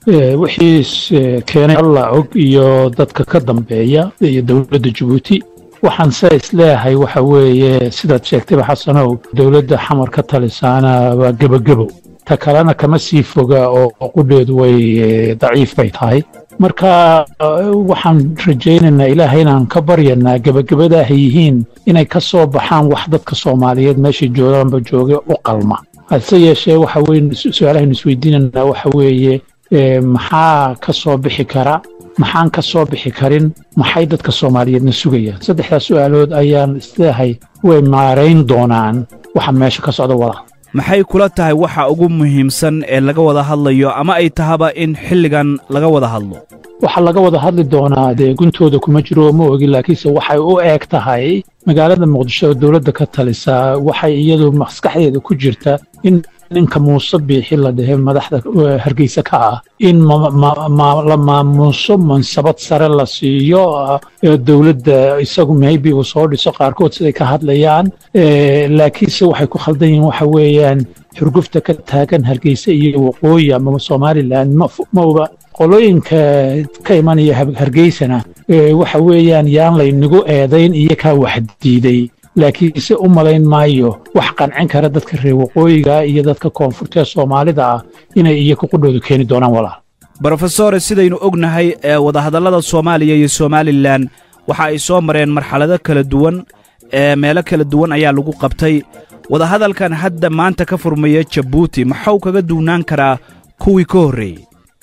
wixii keenay allah og iyo dadka ka dambeeya iyo dowladda jabuuti waxaan se isleeyahay waxa weeye sidaad sheegtayba xasanow dowladda xamar ka talisaana waa gebogebo ta kalena kama sii foga oo qudheedu way daciif bay tahay marka waxaan rajaynaynaa ilaahay inaan ka baryanaa gebagabada ay yihiin inay ka soo baxaan wax dadka soomaaliyeed meeshay joogaanba jooga u qalma hase yeeshee waxa weye su-aalahaynu isweydiinaynaa waxa weeye maxaa ka soo bixi kara maxaan ka soo bixi karin maxay dadka soomaaliyeedna sugayaan saddexdaas su'aalood ayaan isleehay way maarayn doonaan waxa meesha ka socda wada maxay kula tahay waxa ugu muhiimsan ee laga wada hadlayo ama ay tahaba in xilligan laga wada hadlo waxaa laga wada hadli doonaa dee guntooda kuma jiro ma ogi laakiinse waxay u eeg tahay magaalada muqdisho oo dowladda ka talisaa waxay iyadu maskaxdeeda ku jirta in ninka muuse biixi la dhehe madaxda hargeysa ka ah in la maamuuso mansabad sare la siiyo dowladda isagu maybe uu soo dhiso qaarkood siday ka hadlayaan laakiinse waxay ku khaldan yihiin waxa weeyaan xurgufta ka taagan hargeysa iyo waqooyi ama somalilan mauba qolooyinka ka imanaya hargeysana waxa weeyaan yaan laynagu eedayn iyo kaa wax diiday laakiinse u malayn maayo wax qancin kara dadka reer waqooyiga iyo dadka koonfurta ee soomaalida ah inay iyaku qudhoodu keeni doonaan walaal brofesore sidaynu ognahay ee wadahadallada soomaaliya iyo somalilan waxa ay soo mareen marxalado kala duwan ee meelo kala duwan ayaa lagu qabtay wadahadalkan hadda maanta ka furmaya jabuuti maxuu kaga duwnaan karaa kuwii ka horreeyey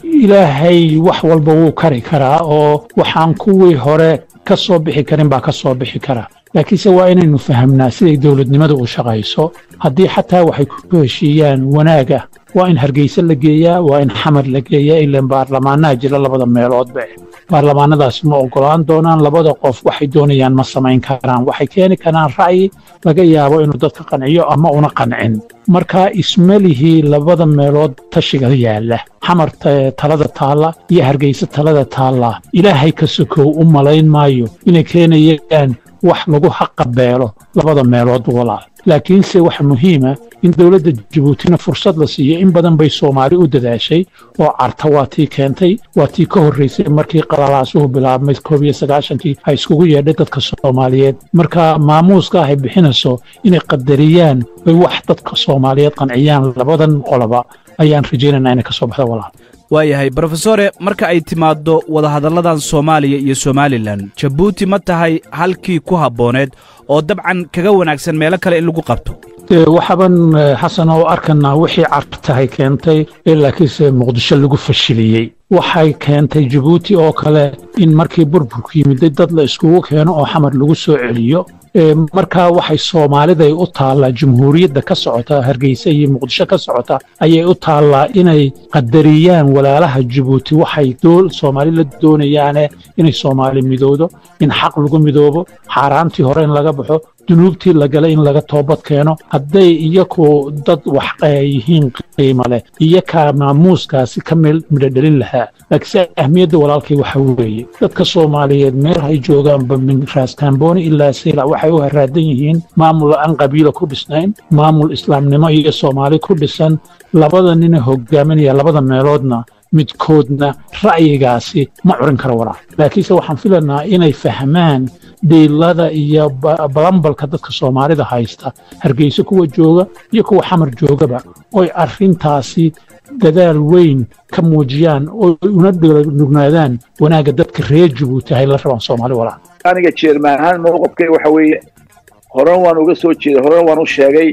ilaahay wax walba wuu kari karaa oo waxaan kuwii hore ka soo bixi karin baa ka soo bixi kara laakiinse waa inaynu fahamnaa siday dowladnimada u shaqayso haddii xataa waxay ku heshiiyaan wanaaga waa in hargeyse la geeyaa waa in xamar la geeyaa ilaan baarlamaanaha jira labada meeloodba baarlamaanadaasi ma oggolaan doonaan labada qof waxay doonayaan ma samayn karaan waxay keeni karaan ra'yi laga yaabo inuu dadka qanciyo ama una qancin marka ismalihii labada meelood tashiga yaalla xamar talada taalla iyo hargeyse talada taalla ilaahay ka sokow u malayn maayo inay keenayaan wax lagu haqabeelo labada meelood walaal laakiinse waxa muhiima in dowladda jabuutina fursad la siiyo in badan bay soomaali u dadaashay oo carta waa tii keentay waa tii ka horraysay markii qalalaasuhu bilaabmay koob iyo sagaashankii ay iskugu yeedhay dadka soomaaliyeed marka maamuuska ay bixinayso inay qadariyaan ay wax dadka soomaaliyeed qanciyaan labadan qoloba ayaan rajaynaynaa inay ka soo baxdo walaal waayahay brofesore marka ay timaaddo wadahadalladan soomaaliya iyo somalilan jabuuti ma tahay halkii ku habbooneed oo dabcan kaga wanaagsan meelo kale in lagu qabto waxaaban xasan oo arkanaa wixii cartahay keentay ee laakiinse muqdisho lagu fashiliyey waxay keentay jabuuti oo kale in markii burburku yimiday dad la iskugu keeno oo xamar lagu soo celiyo markaa waxay soomaaliday u taallaa jamhuuriyadda ka socota hargeysa iyo muqdisho ka socota ayay u taallaa inay qadariyaan walaalaha jabuuti waxay soomaali la doonayaane inay soomaali midowdo in xaq lagu midoobo xaaraantii hore in laga baxo dunuubtii la galay in laga toobad keeno hadday iyaku dad wax yihiin qiimo leh iyo kaa maamuuskaasi ka midhodhelin lahaa laakiinse ahmiyadda walaalkay waxa weeye dadka soomaaliyeed meel hay joogaanba min raaskaambooni ilaa sayla waxay u haraadan yihiin maamul aan qabiila ku dhisnayn maamul islaamnimo iyo soomaali ku dhisan labada nina hogaaminaya labada meeloodna midkoodna ra'yigaasi ma curin karo walaal laakiinse waxaan filanaa inay fahmaan dhiilada iyo balambalka dadka soomaalida haysta hargeysa kuwa jooga iyo kuwa xamar joogaba oy arrintaasi dadaal weyn ka muujiyaan oo una nugnaadaan wanaagga dadka reer jabuuti hay la rabaan soomaali walaal aniga jeermaan ahaan mowqifkay waxa weeye horan waan uga soo jeeday horan waan u sheegay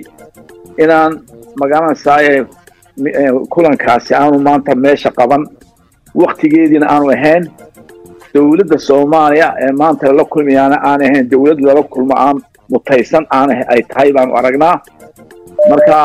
inaan magaranaysaay kulankaasi aanu maanta meesha qaban waktigeediina aanu ahayn dowladda soomaaliya ee maanta lala kulmayaana aan ahayn dowlad lala kulmo aan mutaysan aan ay tahay baanu aragnaa marka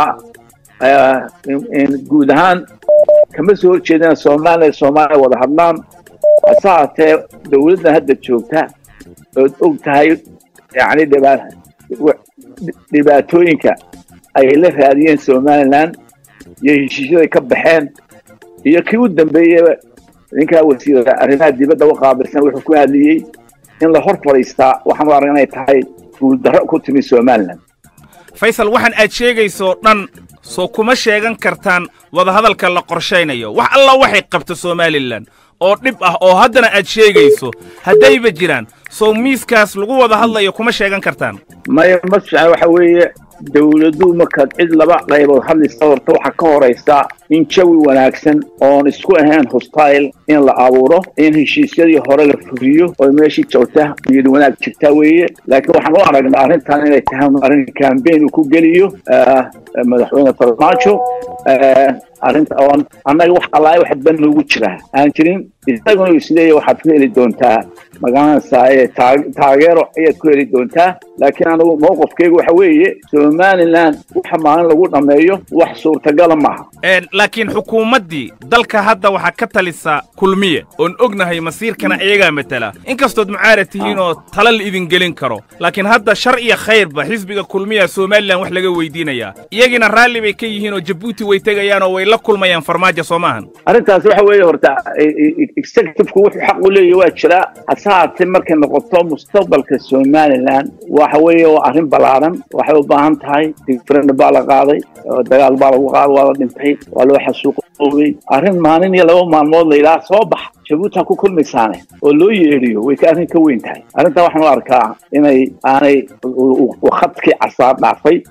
guud ahaan kama soo horjeedina soomaaliya soomaaliya wada hadlaan hase haatee dowladdan hadda joogta ood og tahay yani dhibaatooyinka ay la raadiyeen somalilan iyo heshiisyaday ka baxeen iyo kii u dambeeyeyba ninkaa wasiira arrimaha dibadda u qaabilsan wuxuu ku hadliyey in la hor fadhiistaa waxaanu arag inay tahay guuldarro ku timi somalilan faysal waxaan aad sheegaysoo dhan soo kuma sheegan kartaan wadahadalka la qorshaynayo wax alla waxay qabto somalilan oo dhib ah oo haddana aad sheegayso haddayba jiraan sow miiskaas lagu wada hadlayo kuma sheegan kartaan maya ma fiican waxa weeye dawladdu markaad cid laba qaybood hadlaysa horta waxaa ka horaysa in jawi wanaagsan oon isku ahayn hostile in la abuuro in heshiisyadii hore la fuliyo oo meeshii joogta niyad wanaag jirta weeye laakiin waxaan u aragnaa arrintan inay tahay arrin cambaign uu ku geliyo madaxweyne farmaajo arrinta oon annaga wax allaay wax ban noogu jiraa aan jirin isaguna isleeya waxaad ku heli doontaa magaranaysaa taageero ayaad ku heli doontaa laakiin anigu mowqifkaygu waxa weeye somalilan waxa maalin lagu dhammeeyo wax suurtagala maaha laakiin xukuumaddii dalka hadda waxaa ka talisa kulmiye oon ognahay masiirkana iyagaa matela inkastood mucaarad tihiin oo tala la idin gelin karo laakiin hadda shar iyo khayrba xisbiga kulmiya somalilan wax laga weydiinayaa iyagiina raalli bay ka yihiin oo jabuuti way tegayaan oo way la kulmayaan farmaajo soo maahan arrintaas waxa weeye horta executivku wuxuu xaq u leeyahy waa jiraa hase haatee markay noqoto mustaqbalka somalilan waxa weeye waa arrin ballaaran waxay u baahan tahay referendum baa la qaaday dagaal baa lagu qaaday waa la dhintay waa loo xasuuqoobay arrin maalin iyo laba maalmood la yidhaha soo bax jabuuti ha ku kulmaysaane oo loo yeedhiyo way ka arrin ka weyn tahay arrintan waxaan u arkaa inay aanay khadkii casaar dhaafay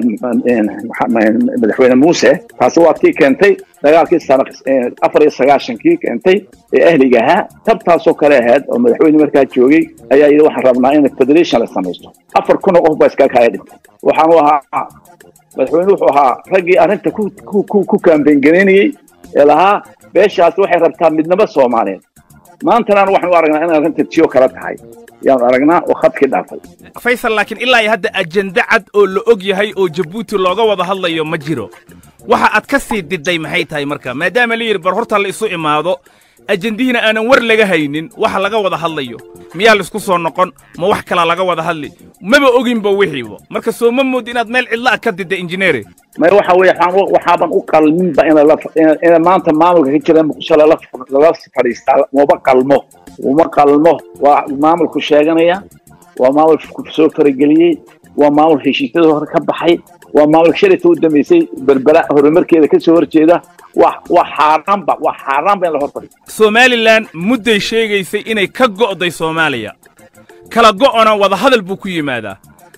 madaxweyne muuse taasi waa tii keentay dagaalkii sana afar iyo sagaashankii keentay ee ahliga ahaa tabtaasoo kale ahayd oo madaxweyne markaa joogay ayaa yidhi waxaan rabnaa in federation la samaysto afar kun oo qof baa iskaga kaya dhintay waxaanu ahaa madaxweyne wuxuu ahaa raggii arrinta ku kaambeyn garaynayey ee lahaa beeshaas waxay rabtaa midnimo soomaaliyeed maantana anu waxaan u aragnaa in arrinta tiyo kala tahay yaan aragnaa oo khadkii dhaafay faysal laakiin ilaa iyo hadda ajenda cad oo la og yahay oo jabuuti looga wada hadlayo ma jiro waxa aad ka sii diday maxay tahay marka maadaama la yidhi bar horta la isu imaado ajendihiina aanan war laga haynin waxa laga wada hadlayo miyaa laisku soo noqon ma wax kalaa laga wada hadli maba oginba wixiiba marka soo ma mood inaad meel cidla a ka didda injineere may waxa weeye waxaaban u qalminba ina maanta maamulka ka jira muqdisho lala fadhiistaa maba qalmo uma qalmo waa maamulku sheeganaya waa maamulku soo farageliyey waa maamul heshiisyada hore ka baxay waa maamulka shalayta u dambaysay berbera horumarkeeda ka soo horjeeda wax wax xaaraanba wax xaaraanba in la hor fadhiyo somalilan mudday sheegaysay inay ka go'day soomaaliya kala go'ona wadahadal buu ku yimaadaa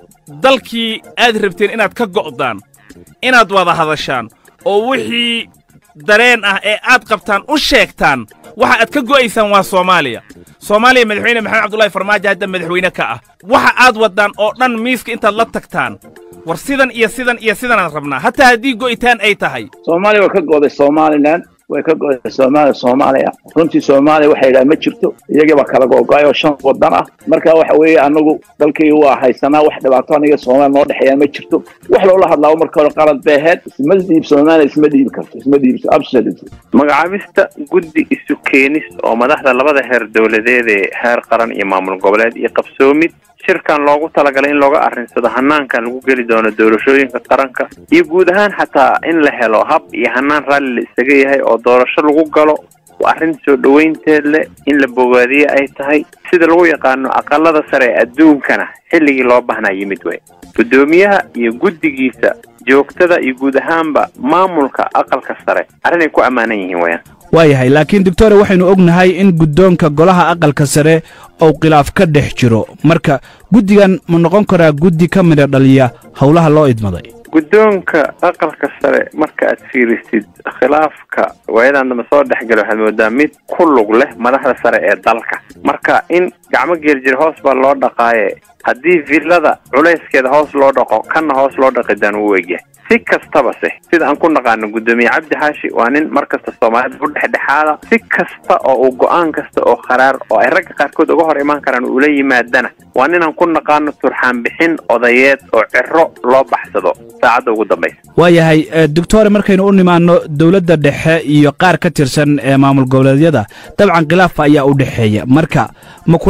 dalkii aad rabteen inaad ka go'daan inaad wada hadashaan oo wixii dareen ah ee aad qabtaan u sheegtaan waxa aad ka go'aysaan waa soomaaliya soomaaliya madaxweyne maxamed cabdullaahi farmaajo hadda madaxweyne ka ah waxa aad waddaan oo dhan miiska intaad la tagtaan war sidan iyo sidan iyo sidanaan rabnaa hataa haddii go'itaan ay tahay soomaaliya waa ka go'day somalilan way ka go'day soomaaliya soomaaliya runtii soomaaliya waxay yidhaha ma jirto iyagii baa kala go'go'ay oo shan waddan ah marka waxa weeye anagu dalkayga waa haysanaa wax dhibaato aniga soomaaliya noo dhexeeya ma jirto wax loola hadlaabo marka hore qalad bay ahayd isma dhiib soomaaliya isma dhiibi karto isma dhiibso absolutely magacaabista guddi isu keenis oo madaxda labada heer dowladeed ee heer qaran iyo maamul goboleed iyo qabsoomid shirkan loogu talagalay in looga arrinsado hanaankan lagu geli doono doorashooyinka qaranka iyo guud ahaan xataa in la helo hab iyo hanaan raalli la isaga yahay oo doorasho lagu galo arrin soo dhowaynteed leh in la bogaadiye ay tahay sida lagu yaqaano aqalada sare ee adduunkana xilligii loo baahnaa yimid wey guddoomiyaha iyo guddigiisa joogtada iyo guud ahaanba maamulka aqalka sare arrinay ku ammaanan yihiin weyaan waayahay laakiin doctore waxaynu ognahay in guddoonka golaha aqalka sare uu khilaaf ka dhex jiro marka guddigan ma noqon karaa guddi ka midha dhaliya howlaha loo idmaday guddoonka aqalka sare marka aad fiirisid khilaafka waayadan dambe soo dhexgala waxaad moodaa mid ku lug leh madaxda sare ee dalka marka in gacmo geeljir hoos baa loo dhaqaaye haddii villada culayskeeda hoos loo dhaqo kanna hoos loo dhaqi daan uu egyahay si kastaba se sida aan ku naqaano guddoomiye cabdi xaashi waa nin mar kasta soomaalida u dhexdhexaada si kasta oo uu go-aan kasta oo kharaar oo ay ragga qaarkood uga hor imaan karaan ula yimaadana waa ninaan ku naqaano turxaan bixin odayeed oo ciro loo baxsado saacadda ugu dambaysa waayahay doctore markaynu u nimaanno dowladda dhexe iyo qaar ka tirsan ee maamul goboleedyada dabcan khilaafa ayaa u dhexeeya marka ma kula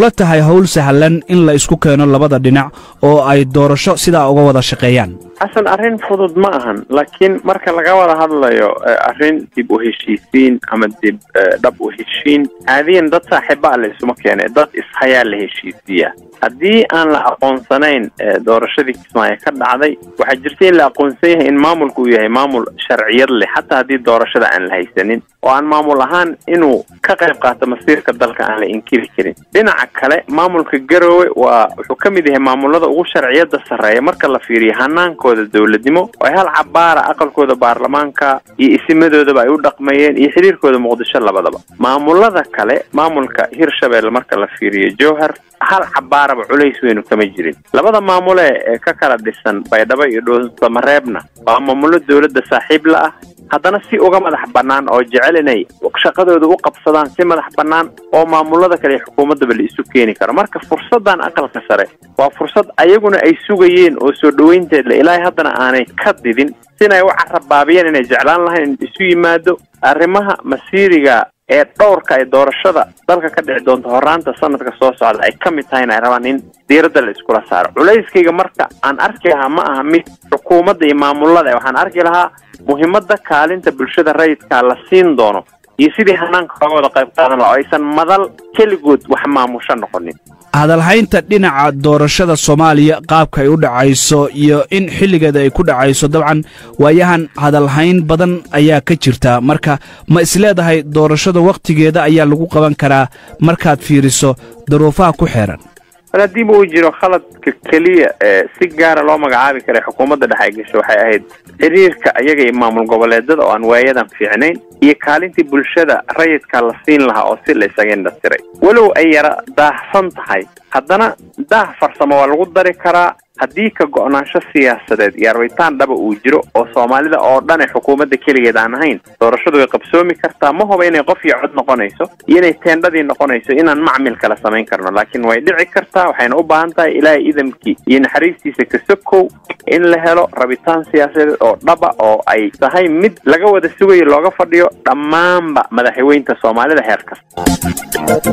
kula tahay howl sahlan in la isku keeno labada dhinac oo ay doorasho sidaa uga wada shaqeeyaan xasan arrin fudud ma ahan laakiin marka laga wada hadlayo arrin dib u heshiisiin ama dib dhab u heshiin caadiyan dad saaxiibaa la isuma keene dad ishayaa la heshiisiiya haddii aan la aqoonsanayn doorashadii kismaayo ka dhacday waxaa jirta in la aqoonsan yahay in maamulku uu yahay maamul sharciyad leh xataa haddii doorashada aan la haysanin oo aan maamul ahaan inuu ka qayb qaato masiirka dalka aan la inkiri karin dhinaca kale maamulka garoowe waa wuxuu ka mid yahay maamulada ugu sharciyada sarreeya marka la fiiriyo hanaankooda dowladnimo oo ay hal cabaara aqalkooda baarlamaanka iyo isimadoodaba ay u dhaqmayeen iyo xiriirkooda muqdisho labadaba maamulada kale maamulka hirshabelle marka la fiiriyo jowhar hal cabaaraba culays weynu kama jirin labada maamule ee ka kala dhisan baydhabo iyo dhuusamareebna waa maamulo dowladda saaxiib la ah haddana si uga madax bannaan oo jecel inay shaqadooda u qabsadaan si madax bannaan oo maamulada kale iyo xukuumaddaba la isu keeni karo marka fursaddan aqalka sare waa fursad ayaguna ay sugayeen oo soo dhoweynteed le ilaahay haddana aanay ka didin sinay u carabaabiyeen inay jeclaan lahayn in isu yimaado arrimaha masiiriga ee dhowrka ee doorashada dalka ka dhici doonta horaanta sanadka soo socda ay ka mid tahay in ay rabaan in diiradda la iskula saaro culayskayga marka aan arki lahaa ma aha mid xukuumadda iyo maamulada waxaan arki lahaa muhiimadda kaalinta bulshada rayidkaa la siin doono iyo sidii hanaanka looga wada qayb qaadan laha oo aysan madal keligood wax maamusho noqonin hadalhaynta dhinaca doorashada soomaaliya qaabka ay u dhacayso iyo in xilligeeda ay ku dhacayso dabcan waayahan hadalhayn badan ayaa ka jirta marka ma isleedahay doorashada wakhtigeeda ayaa lagu qaban karaa markaad fiiriso daruufaha ku xeeran bal haddiiba uu jiro khaladka keliya ee si gaara loo magacaabi karay xukuumadda dhex ay gasho waxay ahayd xiriirka ayaga iyo maamul goboleedada oo aan waayadan fiicnayn iyo kaalintii bulshada rayidka la siin lahaa oo si la isaga indhatiray walow ay yara daahsan tahay haddana daah farsamo waa lagu dari karaa haddii ka go'naansho siyaasadeed iyo arbitaan dhaba uu jiro oo soomaalida oo dhan ee xukuumadda keligeed aan ahayn doorashadu way qabsoomi kartaa ma huba inay qof iyo cod noqonayso iyo inay teendhadii noqonayso inaan macmil kala samayn karno laakiin way dhici kartaa waxayna u baahan tahay ilaahay idamkii iyo naxariistiisa kasokow in la helo rabitaan siyaasadeed oo dhaba oo ay tahay mid laga wada sugayo looga fadhiyo dhammaanba madaxweynta soomaalida heer kasta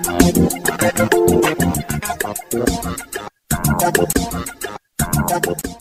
Thank you.